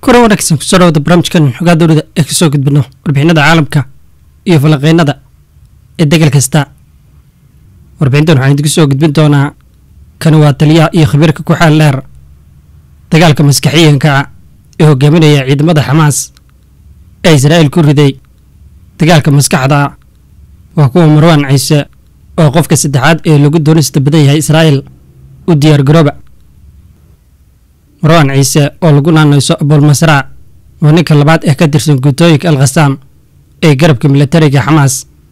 kulan wanaagsan kusoo dhawada barnaamijkan xogaa dowlada ee kasoo gudbino warbixinada caalamka iyo falanqeynada ee degal kasta warbixintan waxaan idinku soo gudbin doonaa kani waa taliyaha iyo khabiirka ku xaal dheer dagaalka maskaxiyanka ah ee hogaaminaya ciidamada xamaas ee israa'iil ku riday dagaalka maskaxda ah waa kuwa marwaan ciise oo qofka saddexaad ee lagu doonista badan yahay israa'iil u diyaar garooba marwaan ciise oo lagu naanayso abulmasraac waa ninka labaad ee ka tirsan guutooyinka al khasaam ee garabka militariga xamaas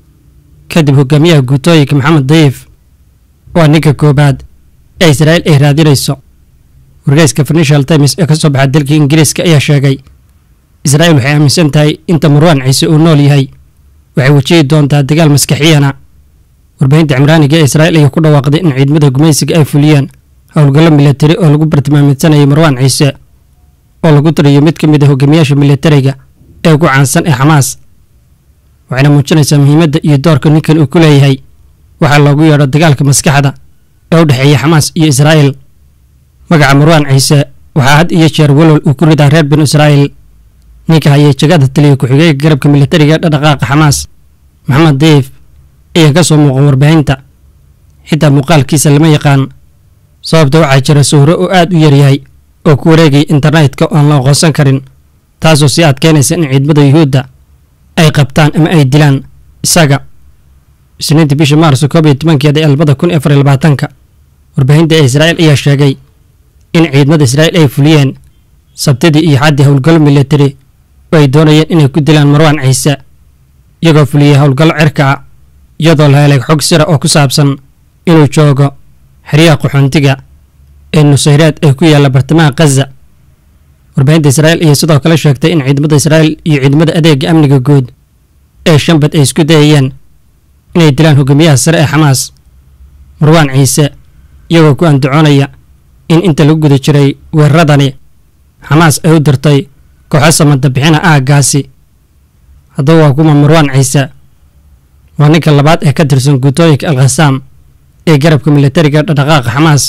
kadib hogaamiyaha guutooyinka maxamed dayif waa ninka koobaad ee israa'iil ay raadinayso wargeyska financial times ee ka soo baxa dalka ingiriiska ayaa sheegay israa'iil waxay aaminsan tahay inta marwaan ciise uu nool yahay waxay wajihi doontaa dagaal maskaxiyana warbaahinta cimraaniga ee israa'iil ayaa ku dhawaaqday in ciidamada gumaysiga ay fuliyeen howlgallo militari oo lagu bartilmaamidsanayay marwaan ciise oo lagu tiriyo mid ka mid a hogaamiyaasha militariga ee ugu caansan ee xamaas waxayna muujinaysaa muhiimadda iyo doorka ninkan uu ku leeyahay waxaa loogu yeedho dagaalka maskaxda ee u dhexeeya xamaas iyo israa'iil magaca marwaan ciise waxaa had iyo jeer walwal uu ku ridaa reer binu israa'iil ninka hayay jagada taliya ku-xigeenka garabka militariga dhaqdhaqaaqa xamaas maxamed dayif ayaa ka soo muuqan warbaahinta xitaa muuqaalkiisa lama yaqaan sababta waxaa jira sawiro oo aad u yaryahay oo ku wareegaya internetka oo aan la aqoonsan karin taasoo sii adkeynaysa in ciidamada yuhuudda ay qabtaan ama ay dilaan isaga isniintii bishii maarso koob iyo tobankeeda ee labada kun afar iyo labaatanka warbaahinta ee israa'iil ayaa sheegay in ciidamada israa'iil ay fuliyeen sabtidii iyo xaddii howlgallo militari oo ay doonayeen inay ku dilaan marwaan ciise iyagoo fuliyey howlgallo cirka ah iyadoo la helay xog sira oo ku saabsan inuu joogo xeryaha qaxoontiga ee nusayreed ee ku yaalla bartamaha khaza warbaahinta israa'iil ayaa sidoo kale sheegtay in ciidamada israa'iil iyo ciidamada adeega amniga guud ee shanbad ay isku dayayeen inay dilaan hogaamiyaha sare ee xamaas marwaan ciise iyagoo ku andacoonaya in inta lagu guda jiray weeraradani xamaas ay u dirtay kooxo samada bixina aaggaasi haddaba waa kuma marwaan ciise waa ninka labaad ee ka tirsan guutooyinka al khasaam ee garabka militariga dhaqdhaqaaqa xamaas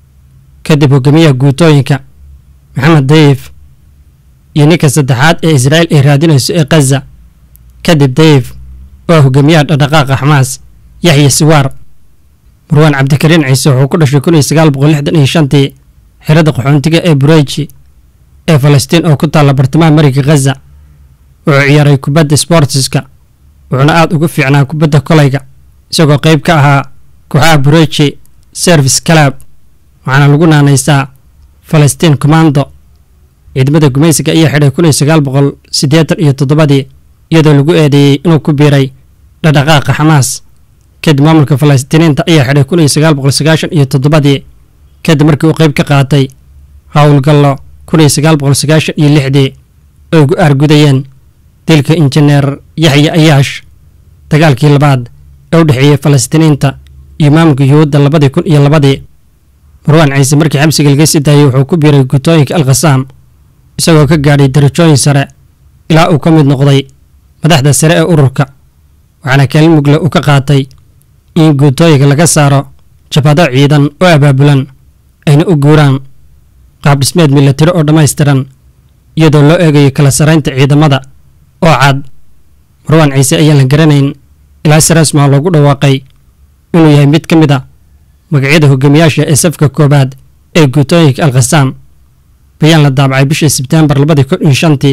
kadib hogaamiyaha guutooyinka maxamed dayif iyo ninka saddexaad ee israa'iil ay raadinayso ee khaza kadib dayif waa hogaamiyaha dhaqdhaqaaqa xamaas yaxya siwaar marwaan cabdikariin ciise wuxuu ku dhashay kun iyo sagaal boqol lixdan iyo shantii xerada qaxoontiga ee bureji ee falastiin oo ku taalla bartamaha mariga khaza wuxuu ciyaaray kubadda sportiska wuxuuna aad ugu fiicnaa kubadda kolayga isagoo qayb ka ahaa kooxaha bureji service calab waxaana lagu naanaysaa falastiin commando ciidamada gumaysiga ayaa xidhay kun iyo sagaal boqol siddeetan iyo toddobadii iyadoo lagu eedeeyey inuu ku biiray dhaqdhaqaaqa xamaas kadib maamulka falastiiniinta ayaa xidhay kun iyo sagaal boqol sagaashan iyo toddobadii kadib markii uu qayb ka qaatay howlgallo kun iyo sagaal boqol sagaashan iyo lixdii oo ugu aargudayeen dilka injineer yaxya ayaash dagaalkii labaad ee u dhexeeyey falastiiniinta iyo maamulka yuhuudda labadii kun iyo labadii marwaan ciise markii xabsiga laga sii daayey wuxuu ku biiray guutooyinka al khasaam isagoo ka gaadhay darajooyin sare ilaa uu ka mid noqday madaxda sare ee ururka waxaana kaalin mugle uu ka qaatay in guutooyinka laga saaro jabhado ciidan oo abaabulan ayna u guuraan qaab dhismeed militari oo dhammaystiran iyadoo loo eegayo kala saraynta ciidamada oo cad marwaan ciise ayaan la garanayn ilaa si rasmaa loogu dhawaaqay inuu yahay mid ka mid a magacyada hogaamiyaasha ee safka koowaad ee guutooyinka al khasaam bayaan la daabacay bishii sebtembar labadii kun iyo shantii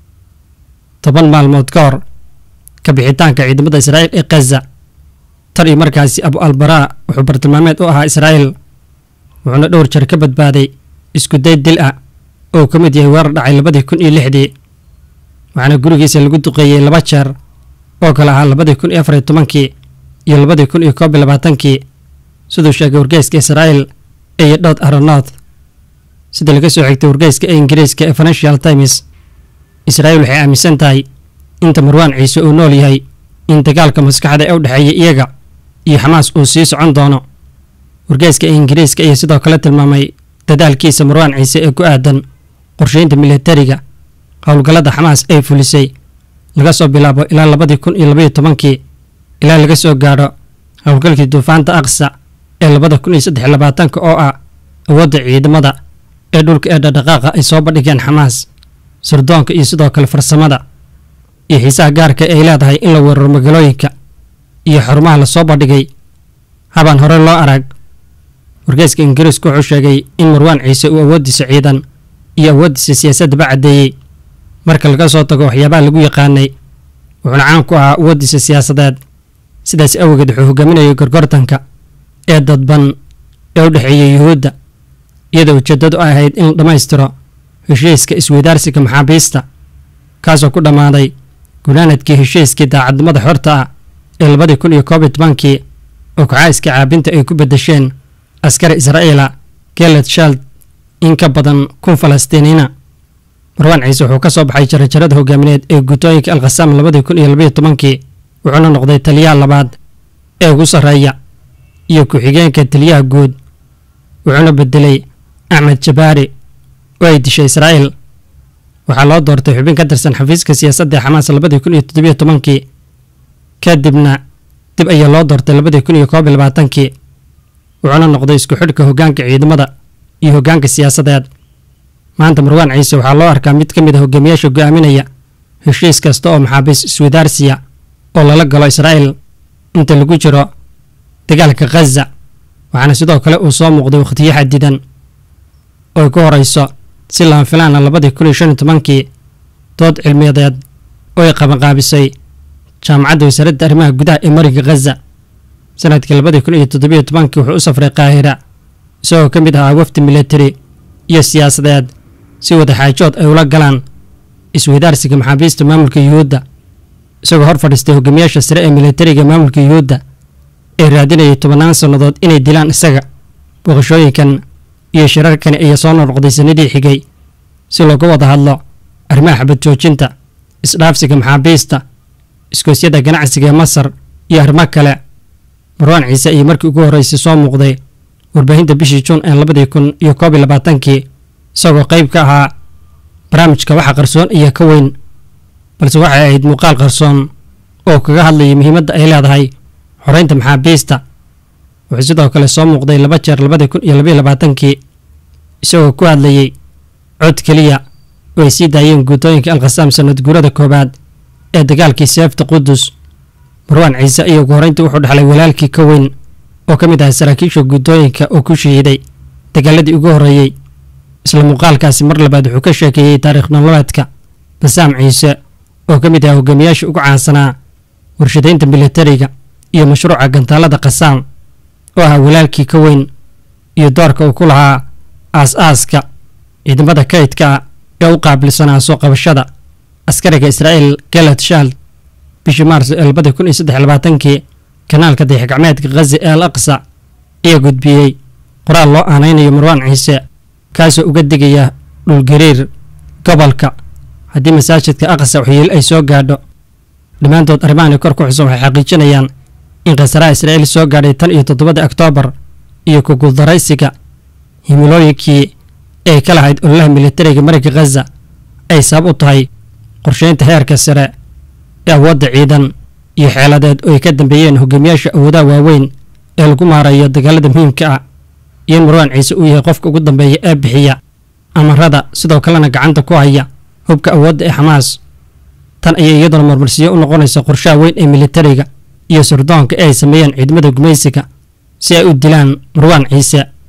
toban maalmood ka hor ka bixitaanka ciidamada israa'iil ee khaza tar iyo markaasi abu albaraa wuxuu bartilmaameed u ahaa israa'iil wuxuuna dhowr jeer ka badbaaday isku day dil ah oo ka mid yahay weerar dhacay labadii kun iyo lixdii waxaana gurigiisa lagu duqeeyey laba jeer oo kale ahaa labadii kun iyo afar iyo tobankii iyo labadii kun iyo koob iyo labaatankii siduu sheegay wargeyska israa'iil iyo dhowd aronoth sida laga soo xigtay wargeyska ee ingiriiska ee financial times israa'iil waxay aaminsan tahay inta marwaan ciise uu nool yahay in dagaalka maskaxda ee u dhexeeya iyaga iyo xamaas uu sii socon doono wargeyska ee ingiriiska ayaa sidoo kale tilmaamay dadaalkiisa marwaan ciise ee ku aadan qorsheynta militariga howlgallada xamaas ay fulisay laga soo bilaabo ilaa labadii kun iyo labaiyo tobankii ilaa laga soo gaadho howlgalkii duufaanta aqsa ee labada kun iyo saddex labaatanka oo ah awoodda ciidamada ee dhulka ee dhaqdhaqaaqa ay soo bandhigeen xamaas sirdoonka iyo sidoo kale farsamada iyo xiisaha gaarka ay leedahay in la weeraro magaalooyinka iyo xarumaha lasoo bandhigay habaan hore loo arag wargeyska ingiriisku wuxuu sheegay in marwaan ciise uu awooddiisa ciidan iyo awooddiisa siyaasaddaba caddeeyey marka laga soo tago waxyaabaha lagu yaqaanay wuxuuna caan ku ahaa awooddiisa siyaasadeed sidaas awgeed wuxuu hogaaminayay gorgortanka ee dadban ee u dhexeeyay yuhuudda iyadoo ujeeddadu ay ahayd in la dhammaystiro heshiiska isweydaarsiga maxaabiista kaasoo ku dhammaaday gunaanadkii heshiiskii daacadnimada xorta ah ee labadii kun iyo koob iyo tobankii oo kooxaaska caabinta ay ku beddesheen askari israa'iila gelet shald in ka badan kun falastiiniina marwaan ciise wuxuu ka soo baxay jarajarada hogaamineed ee guutooyinka alkhasaam labadii kun iyo labaiyo tobankii wuxuuna noqday taliyaha labaad ee ugu sarreeya iyo ku-xigeenka taliyaha guud wuxuuna bedelay axmed jabaari oo ay dishay israa'iil waxaa loo doortay xubin ka tirsan xafiiska siyaasadda ee xamaas labadii kun iyo toddobiyo tobankii kadibna dib ayaa loo doortay labadii kun iyo koob iyo labaatankii wuxuuna noqday isku xidhka hoggaanka ciidamada iyo hoggaanka siyaasadeed maanta marwaan ciise waxaa loo arkaa mid ka mid a hogaamiyaasha go'aaminaya heshiis kasta oo maxaabiis iswadaarsiya oo lala galo israa'iil inta lagu jiro dagaalka khaza waxaana sidoo kale uu soo muuqday wakhtiyo xadidan oo ay ku horayso si lama filaana labadii kun iyo shan iyo tobankii dood cilmiyadeed oo ay qabanqaabisay jaamacadda wasaaradda arrimaha gudaha ee mariga khaza sanadkii labadii kun iyo toddobiyo tobankii wuxuu u safray qaahira isagoo ka mid ahaa wafdi militari iyo siyaasadeed si wadaxaajood ay ula galaan isweydaarsiga maxaabiista maamulka yuhuudda isagoo hor fadhiistay hogaamiyaasha sare ee militariga maamulka yuhuudda ee raadinayay tobannaan sannadood inay dilaan isaga booqashooyinkan iyo shirarkani ayaa soo noqnoqday sanadii xigay si looga wada hadlo arrimaha xabad joojinta isdhaafsiga maxaabiista iskoosyada ganacsiga ee masar iyo arrimo kale marwaan ciise ayay markii ugu horreysay soo muuqday warbaahinta bishii juun ee labadii kun iyo koob iyo labaatankii isagoo qayb ka ahaa barnaamijka waxa qarsoon iyo ka weyn balse waxay ahayd muuqaal qarsoon oo kaga hadlayay muhiimadda ay leedahay xoreynta maxaabiista wuxuu sidoo kale soo muuqday laba jeer labadii kun iyo labaiyo labaatankii isagoo ku hadlayey cod keliya oo ay sii daayeen guutooyinka alkhasaam sanad guurada koowaad ee dagaalkii seefta qudus marwaan ciise iyo ugu horreyntii wuxuu dhexlay walaalkii ka weyn oo ka mid ahay saraakiisha guutooyinka oo ku shahiiday dagaaladii ugu horreeyey isla muuqaalkaasi mar labaad wuxuu ka sheekeeyey taariikh nololeedka basaam ciise oo ka mid ahaa hogaamiyaasha ugu caansanaa warshadaynta militariga iyo mashruuca gantaalada khasaam oo ahaa walaalkii ka weyn iyo doorka uu ku lahaa aas-aaska ciidamada kaydka ah ee u qaabilsanaa soo qabashada askariga israa'iil galat shald bishii maarso ee labadii kun iyo saddex labaatankii kanaalka dayaxgacmeedka khazi ee al aqsa ayaa gudbiyey qoraal loo aanaynayo marwaan ciise kaasoo uga digaya dhulgariir gobolka haddii masaajidka aqsa waxyeelo ay soo gaadho dhammaantood arrimahan kor ku xusan waxay xaqiijinayaan in khasaraha israa'iil soo gaadhay tan iyo toddobada oktoobar iyo ku guuldaraysiga himilooyinkii ay ka lahayd ololaha militariga marayka khaza ay sabab u tahay qorsheynta heerka sare ee awoodda ciidan iyo xeeladeed oo ay ka dambeeyeen hogaamiyaasha awoodaha waaweyn ee lagu maarayo dagaalada muhiimka ah iyo in marwaan ciise uu yahay qofka ugu dambeeya ee bixiya amarada sidoo kalena gacanta ku haya hubka awoodda ee xamaas tan ayay iyaduna marmarsiyo u noqonaysa qorshaha weyn ee militariga iyo sirdoonka ee ay sameeyeen ciidamada gumaysiga si ay u dilaan marwaan ciise